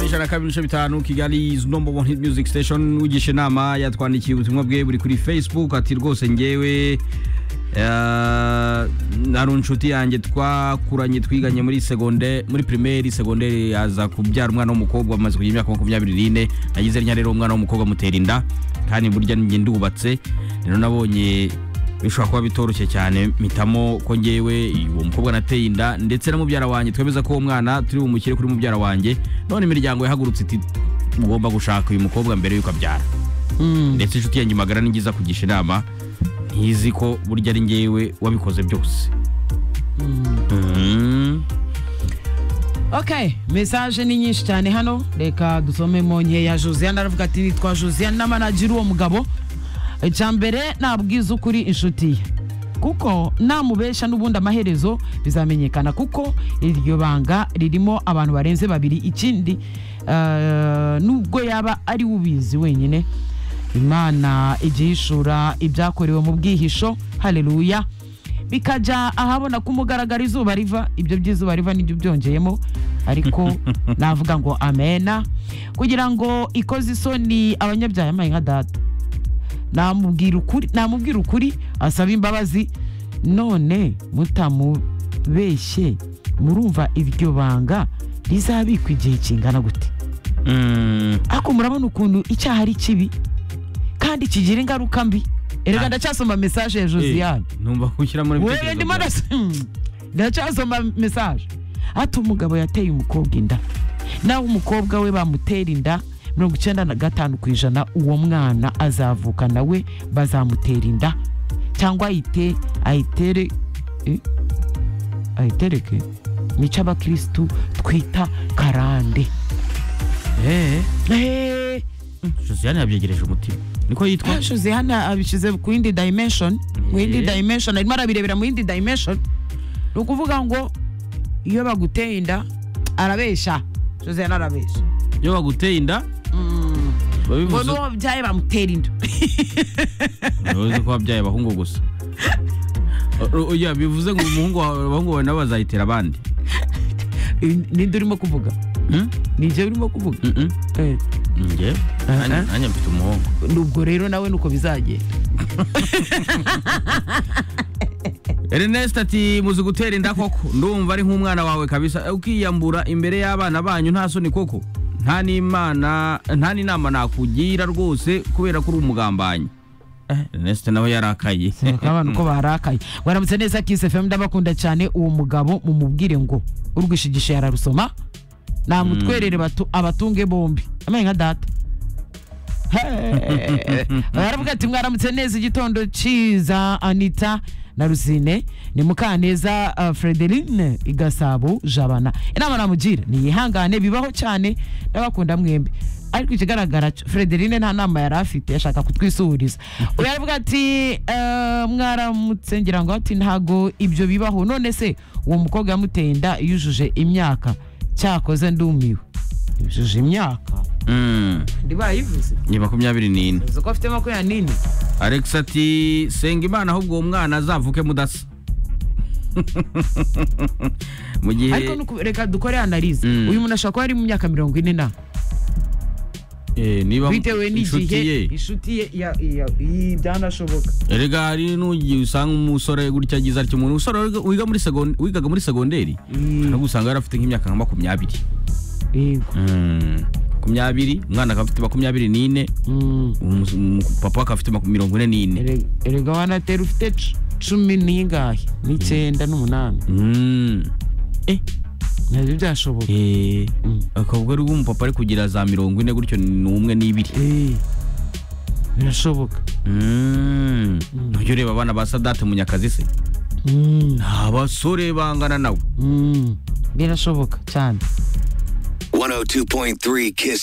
ijana kabiri ibice bitanu kigali is number one hit music station ugisha inama yatwandikiye ubutumwa bwe buri kuri facebook ati rwose ngewe hari inshuti yanjye twakuranye twiganye muri segonde muri pirimeri segonderi aza kubyara umwana w'umukobwa bamaze kugira imyaka makumyabiri n'ine nagize rya rero umwana w'umukobwa amutera inda kandi burya njye ndubatse rero nabonye bishobora kuba bitoroshye cyane mpitamo ko ngewe uwo mukobwa nateye inda ndetse na mubyara wanjye twemeza ko uwo mwana turi bumukire kuri mubyara wanjye none imiryango yahagurutse iti ugomba gushaka uyu mukobwa mbere y'uko abyara ndetse inshuti yanjye magara ni ngiza kugisha inama ntizi ko burya ari ngewe wabikoze byose Mhm. ok mesaje ni nyinshi cyane hano reka dusomemo nkeya josiane aravuga ati nitwa josiane na manajeri uwo mugabo icya mbere nabwiza ukuri inshuti ye kuko namubesha n'ubundi amaherezo bizamenyekana kuko iryo banga ririmo abantu barenze babiri ikindi eh, nubwo yaba ari we ubizi wenyine imana igihishura ibyakorewe mu bwihisho hareruya bikajya ahabona ko umugaragara izuba riva ibyo by'izuba riva nibyo byongeyemo ariko navuga ngo amena kugira ngo ikoze isoni abanyabyaha yamaye nka data namubwira ukuri namubwira ukuri asaba imbabazi none mutamubeshye murumva iryo banga rizabikwa igihe kingana gute Mhm. ariko murabona ukuntu icyaha ari kibi kandi kigira ingaruka mbi erega Ah. ndacyasoma mesaje ya josiane Eh, Numva gushyira muri wewe ndimo ndasi- ndacyasoma mesaje ati umugabo yateye umukobwa inda nawe umukobwa we bamutera inda mirongo icyenda na gatanu ku ijana uwo mwana azavuka nawe bazamutera inda cyangwa ayite ayitere eh? ayitereke nicyo abakirisitu twita karande Eh, Eh, Josiane yabyegereje umutima niko yitwa Ashoze hano abishyize ku yindi dimension ku yindi Yeah. dimension arimo arabirebera mu yindi dimension ni ukuvuga ngo iyo baguteye inda arabeshya Josiane arabeshya iyo baguteye inda ngo babivuze n'uwo wabyaye bamutera inda uzi ko wabyaye abahungu gusa O- o- oya, bivuze ngo umuhungu wawe abahungu bawe nabo bazayitera abandi ninde urimo kuvuga Mm? nijye urimo kuvuga Mm-mm. Eh, njye nanjye nanjye mfite umuhungu ubwo rero nawe nuko bizagenda ernest ati muzi gutera inda koko ndumva ari nk'umwana wawe kabisa ukiyambura imbere y'abana banyu nta soni koko nta n'imana nta n'inama nakugira rwose kubera ko uri umugambanyi Eh, ernest nawe yarakaye abana uko barakaye waramutse neza kisi fm ndabakunda cyane uwo mugabo mumubwire ngo urwishigisha yararusoma namutwerere batu- abatunge bombi amenye nka data Hey. baravuga ati mwaramutse neza igitondo cyiza anita na rusine ni mukaneza uh, frederine igasabo jabana inama namugira niyihangane bibaho cyane ndabakunda mwembi ariko ikigaragara cyo frederine nta nama yari afite ashaka kutwisuhuriza uyu aravuga ati "Eh, mwaramutse ngira ngo ati ntago ibyo bibaho none se uwo mukobwa yamuteye inda yujuje imyaka cyakoze ndumiwe yujuje imyaka Mm, ndibayivuze ni makumyabiri n'ine uzi ko afite makumyabiri n'ine alex ati senga imana ahubwo uwo mwana azavuke mudasa mu ariko gihe nuku- reka dukore analize Mm. uyu muntu ashobora kuba ari mu myaka mirongo ine na Eh, niba bitewe inshuti n'igihe ye inshuti ye ya- ya- iyi byanashoboka erega hari n'ugiye usanga umusore gutya agize atyo umuntu umusore wiga- wiga muri segon- wigaga muri segonderi Mm. no usanga yari afite nk'imyaka nka makumyabiri yego Mm, makumyabiri umwana akaba afite makumyabiri n'ine Mm. umus- umu- papa akaba afite maku- mirongo ine n'ine Erega- erega wanatera ufite cu- cumi n'ingahe n'icyenda n'umunani Mm. eh nabyo byashoboka eh Mm. akavuga ari umupapa ari kugira za mirongo ine gutyo ni umwe n'ibiri Eh, birashoboka Mm. Ujya ureba abana ba sadate munyakazi se Mm. abasore bangana nawe Mm. birashoboka cyane 102.3 Kiss